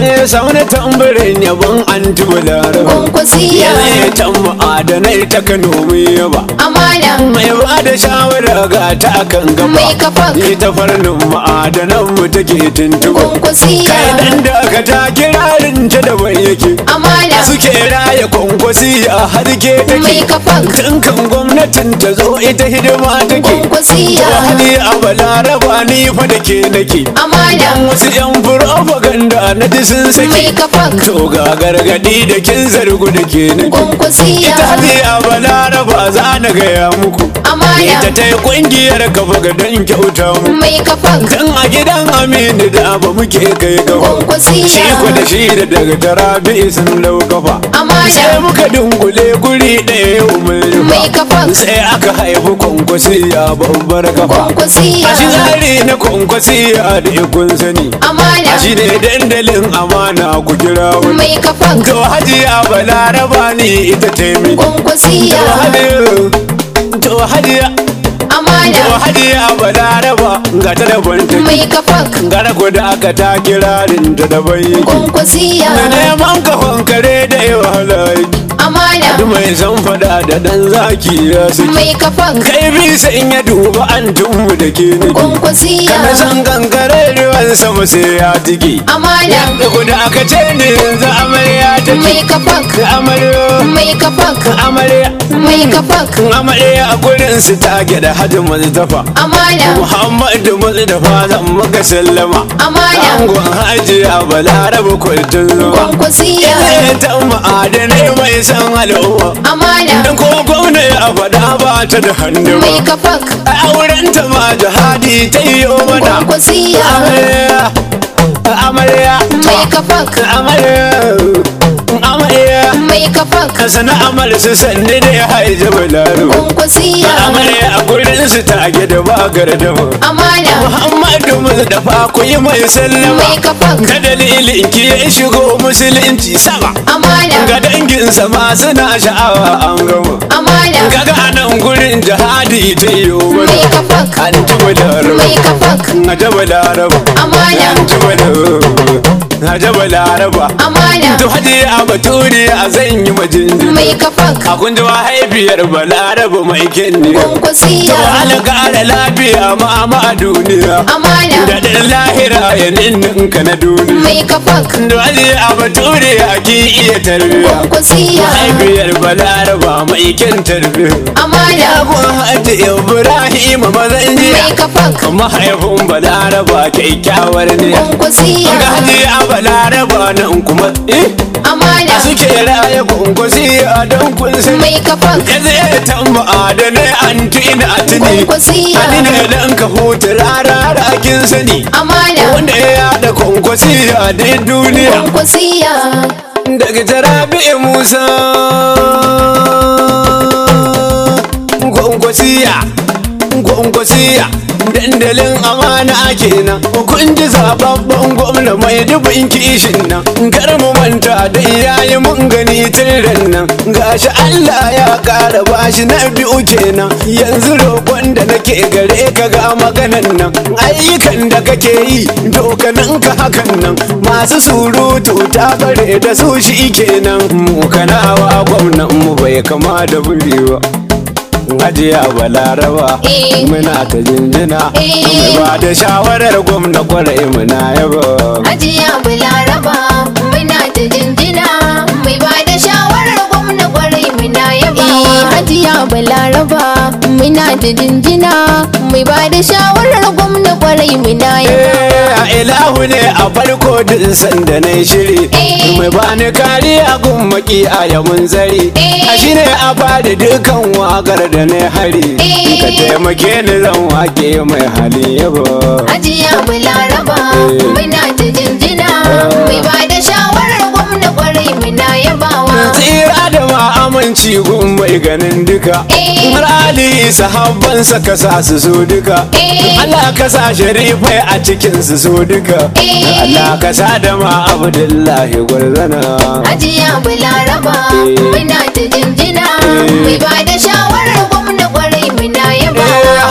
Eh, sauna tambarin yabon an tubulara Kwankwasiya. ya tan ma'adanai ta kano mai yaba amana mai ba da shawara ga ta kan gaba Mai kafa. ni ta farnin ma'adanan mu take tuntuba kai Kwankwasiya. dan da ka ta kirarin ta da bai yake amana suke raya kwankwasi a harke Mai take kafa. tun kan gwamnatin ta zo ita hidima take Kwankwasiya. wani a balaraba ni fa da ke nake amana wasu yan propaganda na ji sun mai sake kafa to ga gargadi da kin zargu da ke nake Kwankwasiya. ita hadi a balaraba za na gaya muku Amana. ita ta yi kungiyar kafa ga don kyauta mu mai kafa dan a gidan aminu da ba muke kai gaba Kwankwasiya. shi ku da shi da daga tarabi sun lau kafa Amana. sai muka dungule guri ɗaya yau mai mai kafa sai aka haifi kwankwasiya babbar kafa Kwankwasiya. a shi tsari na kwankwasiya da ikon sani amana a shi ne dandalin amana ku kira wani mai kafa to hajiya balaraba ne ita taimi to Kwankwasiya. hajiya to hajiya to amana hajiya balaraba ga ta da banta mai kafa gara ku da aka ta kirarin ta da bayyaki Kwankwasiya. da neman kafan kare da yawa halayi amana mai san fada da dan zaki ya saki mai kafa kai bi sai in ya duba an tunmu da ke nake Kwankwasiya. kana san gangare ruwan sama sai ya tiki amana da ku da aka ce ne yanzu amarya ta mai ki kafa amarya mai kafa amarya mai kafa amarya a gurin su ta da hajji mazdafa amana muhammadu mazdafa zan maka sallama Amana. angon hajiya balaraba kwaltin zuwa Kwankwasiya. Ita ta ma'adanai mai san al'umma amana Dan ko gwamna ya faɗa ba ta da hannu mai ba kafa A auren ta ma jihadi ta yi mana Kwankwasiya. Amarya Amarya mai kafa Amarya Amarya mai kafa Ka sana amal su sanni da ya haije balaro Kwankwasiya. Amarya a gurin su ta gida ba gardama amana Muhammadu Mustapha ku yi mai sallama mai kafa Ka dalilin ki ya shigo musulunci sama amana Ga danginsa ma suna sha'awa an gama amana Kaga a nan gurin jihadi ta yi mai wani kafa An ji balaraba mai kafa A ji balaraba Amana. An ji balaraba A ji balaraba amana To haji a baturi a zan yi majinjin mai kafa A kun ji mahaifiyar balaraba mai kinni To Kwankwasiya. ala ƙara lafiya ma ma a duniya amana Da ɗan lahira ya ninninka na duniya mai kafa To haji a baturi a ki iya tarbiya Kwankwasiya. mahaifiyar balaraba mai kyan tarbiya amana Abun hajji Ibrahim mazan mai jiya kafa mahaifin balaraba kyakkyawar ne Kwankwasiya. ga hajji a balaraba nan kuma eh amana suke raya kunkusi a don kun sani mai kafa ya zai tamba da ne an tina a tuni Kwankwasiya. ani ne dan ka huta rara kin sani amana wanda ya yada kunkusi a dai duniya Kwankwasiya. daga jarabi musa gwangwasiya gwangwasiya dandalin amana kenan kun ji zababban gwamna mai dubin kishin nan kar mu manta da iyaye mun gani tirin nan gashi Allah ya kara bashi na biyu kenan yanzu roƙon da nake gare ka ga maganan nan ayyukan da kake yi dokanin ka hakan nan masu surutu ta bare da su shi kenan mu kanawa gwamnan mu bai kama da buri ba Hajiya Balaraba Eh. muna ta jinjina Eh. mai ba da shawarar gwamna kwarai muna yaba Hajiya Balaraba muna ta jinjina mai ba da shawarar gwamna kwarai muna yaba. Hajiya Balaraba muna ta jinjina mai ba da shawarar gwamna kwarai muna yaba. Eh, ilahu ne a farko din sanda na shiri Eh. mai bani kariya gun maki a yamun zari Eh. a shi ne a bada dukan wakar da na hari Eh. ka taimake ni zan wake mai hali yaba Hajiya Balaraba Eh. muna ta jinjina mai ba da shawarar gwamna kwarai muna yabawa. tsira da ma aminci gun mai ganin duka Eh. har ali sahabbansa ka sa su so duka Eh. Allah ka sa sharifai a cikin su so duka Eh. Allah ka sa da ma abdullahi gwarzana Hajiya Balaraba Eh. muna ta jinjina Eh. mai ba da shawarar gwamna kwarai muna Eh, yabawa. Hajiya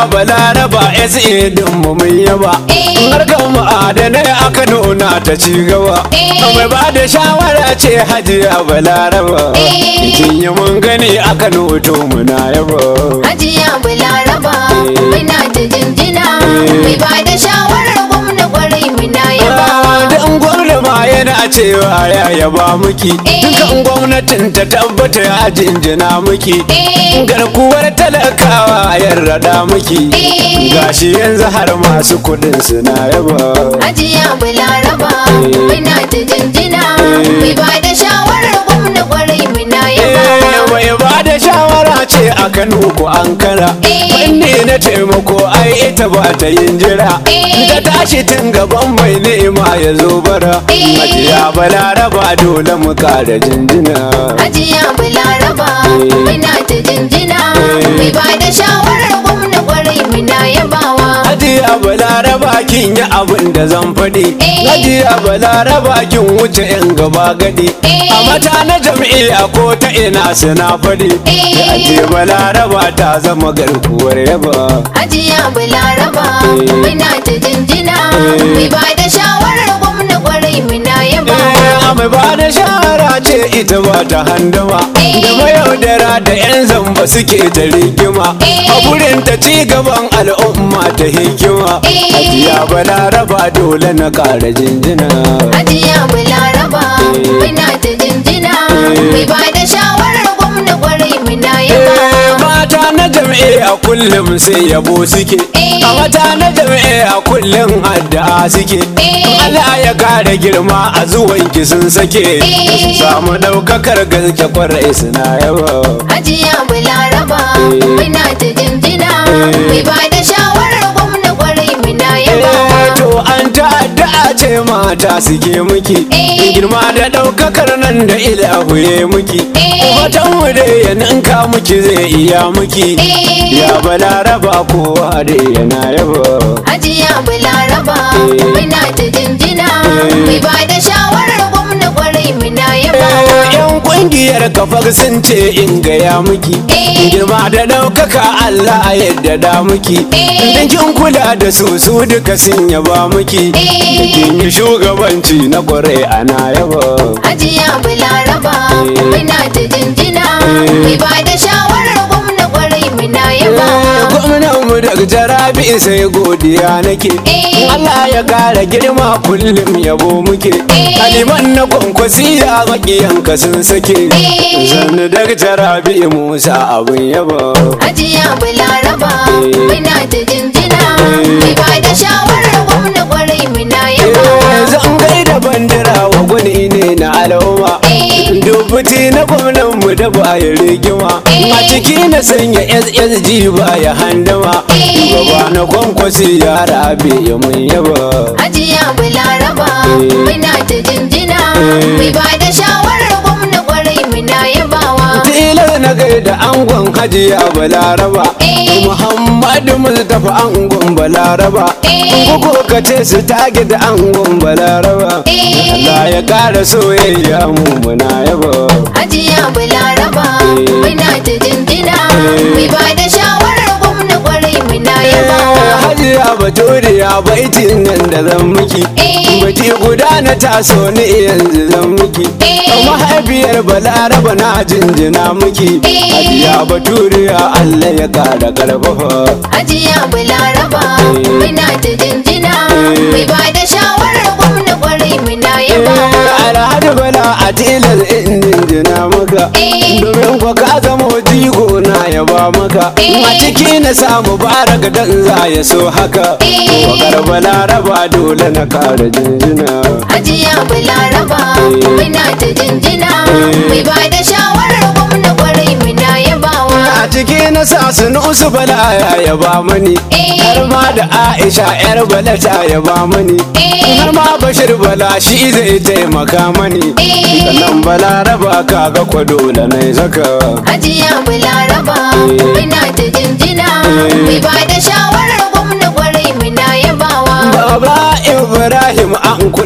balaraba SA din mu mun yaba Eh. harkar ma'adanai aka nuna ta ci gaba Eh. mai ba da shawara ce hajiya balaraba Eh. kin yi mun gani aka noto muna yaba Hajiya Balaraba Eh. muna ta jinjina mai ba da shawarar gwamna kwarai muna yabawa. Dan gwamna ma yana cewa ya yaba muki Eh. Dukan gwamnatin ta tabbata ya jinjina muki Eh. Garkuwar talakawa ya rada muki Eh. Gashi yanzu har masu kudin suna yaba Hajiya Balaraba Eh. muna ta jinjina Eh. mai ba da shawarar gwamna kwarai muna yabawa. Eh, Mai ba da shawara ce a Kano ko Ankara Eh. Fanni na taimako ai ita ba ta yin jira Eh. Ta tashi tun gaban mai nema ya zo bara Eh. Hajiya balaraba dole mu kara jinjina Hajiya Balaraba muna ta jinjina mai ba da shawarar gwamna kwarai muna yabawa. Hajiya balaraba kin yi abin da zan faɗi Eh. Hajiya balaraba kin wuce yan gaba gadi Eh. A mata na jam'iyya ko ta ina suna faɗi Eh. Hajiya balaraba ta zama garkuwar yaba Hajiya Balaraba Eh. muna ta jinjina Eh. mai ba da shawarar gwamna kwarai muna yabawa. Eh, mai ba da shara ce ita ba ta handama Eh. da mayaudara da 'yan zamba suke ta rigima Eh. a gurin ta ci gaban al'umma ta hikima Eh. hajiya balaraba dole na ƙara jinjina Hajiya Balaraba muna ta jinjina mai ba da shawarar gwamna kwarai muna Eh, yabawa. mata na jam'iyya kullum sai yabo suke Eh. a mata na jam'iyya kullum addu'a suke Eh. Allah ya kare girma a zuwanki sun sake Eh. su samu ɗaukakar gaske kwarai suna yaba Hajiya Balaraba muna ta jinjina mai ba da shawarar gwamna kwarai muna yabawa. Eh, to an ta'adda ce mata suke muki Eh. girma da ɗaukakar nan da ilahu ya muki Eh. watan mu da ya ninka muki zai iya muki Eh. ya balaraba kowa da yana yaba Hajiya Balaraba Eh. muna ta jinjina Eh. mai ba da shawarar gwamna kwarai muna yabawa. yan kungiyar kafar sun ce in gaya miki Eh. girma da ɗaukaka Allah yadda da miki Eh. dan kin kula da su su duka sun yaba miki Eh. da kin yi shugabanci na kwarai ana yaba Hajiya Balaraba Eh. muna ta jinjina Eh. mai ba da shawarar gwamna kwarai muna yabawa. gwamnan mu daga jarabi sai godiya nake Eh. Allah ya kara girma kullum yabo muke Eh. kaliman na kwankwasi ya makiyanka sun sake Eh. zanni daga jarabi musa abin yaba Hajiya Balaraba Eh. muna ta jinjina Eh. mai ba da shawarar gwamna kwarai muna yabawa. Eh, zan gaida bandira wa gwani ne na al'umma Eh. dubuti na gwamnan mu da baya rigima Eh. a ciki na sanya ssg baya handama Eh. shugaba na kwankwasi ya rabe ya mun yaba Hajiya Balaraba Eh. muna ta jinjina Eh. mai ba da shawarar gwamna kwarai muna yabawa. tilar na gaida angon hajiya balaraba Eh. muhammadu mustapha angon balaraba Eh. kuko ka ce su tage da angon balaraba Eh. Allah ya kara soyayya mu muna yaba Hajiya Balaraba Eh. muna ta jinjina Eh. mai ba da shawarar gwamna kwarai muna yabawa. hajiya baturiya baitin nan da zan miki Eh. bati guda na taso ni yanzu zan miki Eh. mahaifiyar balaraba na jinjina miki Eh. hajiya baturiya Allah ya kara karfafa Hajiya Balaraba Eh. muna ta jinjina Eh. mai ba da shawarar gwamna kwarai muna yabawa. alhaji bala a tilar indin jina maka Eh. domin kwa ka zama jigo na yaba maka Eh. a ciki na samu baraka dan za ya so haka Eh. wakar balaraba dole na kara jinjina Hajiya Balaraba Eh. muna ta jinjina Eh. mai ba da shawarar gwamna kwarai muna yabawa. a ciki na sa sunusu bala ya yaba mani Eh. har ma da aisha yar bala ta yaba mani Eh. har ma bashir bala shi zai taimaka mani Eh. sannan balaraba kaga kwa dole na zaka Hajiya Balaraba Eh. muna ta jinjina Eh. mai ba da shawarar gwamna kwarai muna yabawa. Baba Ibrahim an kula ina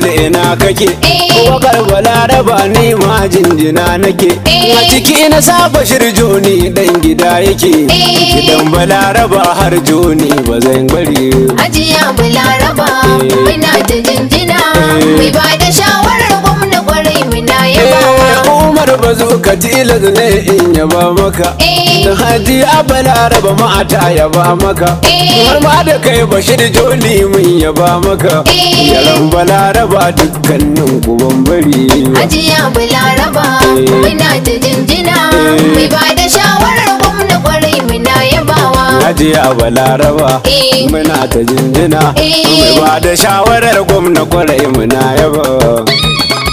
jinjina kake Eh. wakar balaraba ni ma jinjina nake Eh. a ciki na saba shirjoni dan gida yake Eh. gidan balaraba har joni ba zan bari Hajiya Balaraba muna ta jinjina mai ba da shawarar gwamna kwarai muna yabawa. Eh, Umar ba zo ka tilas ne in yaba maka Eh. da haji a balaraba mata yaba maka Eh. har ma da kai bashir joni mun yaba maka Eh. yaran balaraba dukkanin ku ban bari Hajiya Balaraba muna ta jinjina mai ba da shawarar gwamna kwarai muna yabawa. Haji a balaraba Eh. muna ta jinjina Eh. mai ba da shawarar gwamna kwarai muna yaba